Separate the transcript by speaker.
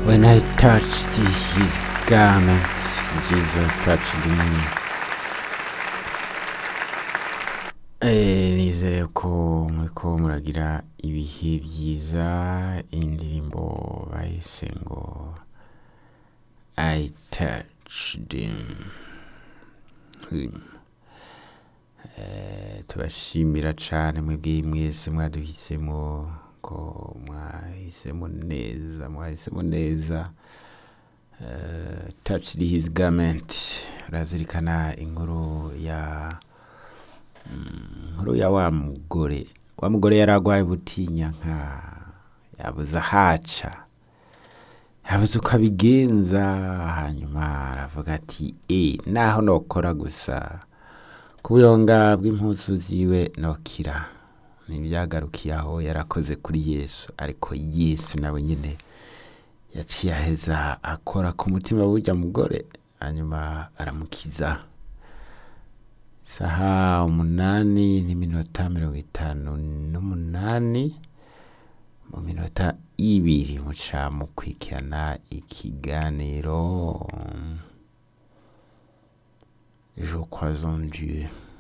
Speaker 1: When I touched his garment, Jesus touched me. Eh, nizere ko muriko muragira ibihe byiza indirimbo bahise ngo I touched him. him. Eh, tubashimira cane mwebwe mwese mwaduhisemo ko mwahisemo neza mwahisemo neza Eh, touched his garment urazirikana inkuru ya mm, inkuru ya wa mugore wa mugore yari agwaye butinya nka yabuze ahaca yabuze uko abigenza hanyuma aravuga ati e naho nokora gusa ku buyonga bw'impuzu ziwe nokira ntibyagarukiye aho yarakoze kuri yesu ariko yesu nawe nyine yaciye aheza akora ku mutima w'urya mugore hanyuma aramukiza saha umunani n'iminota mirongo itanu n'umunani mu minota ibiri muca mukurikirana ikiganiro je crois en Dieu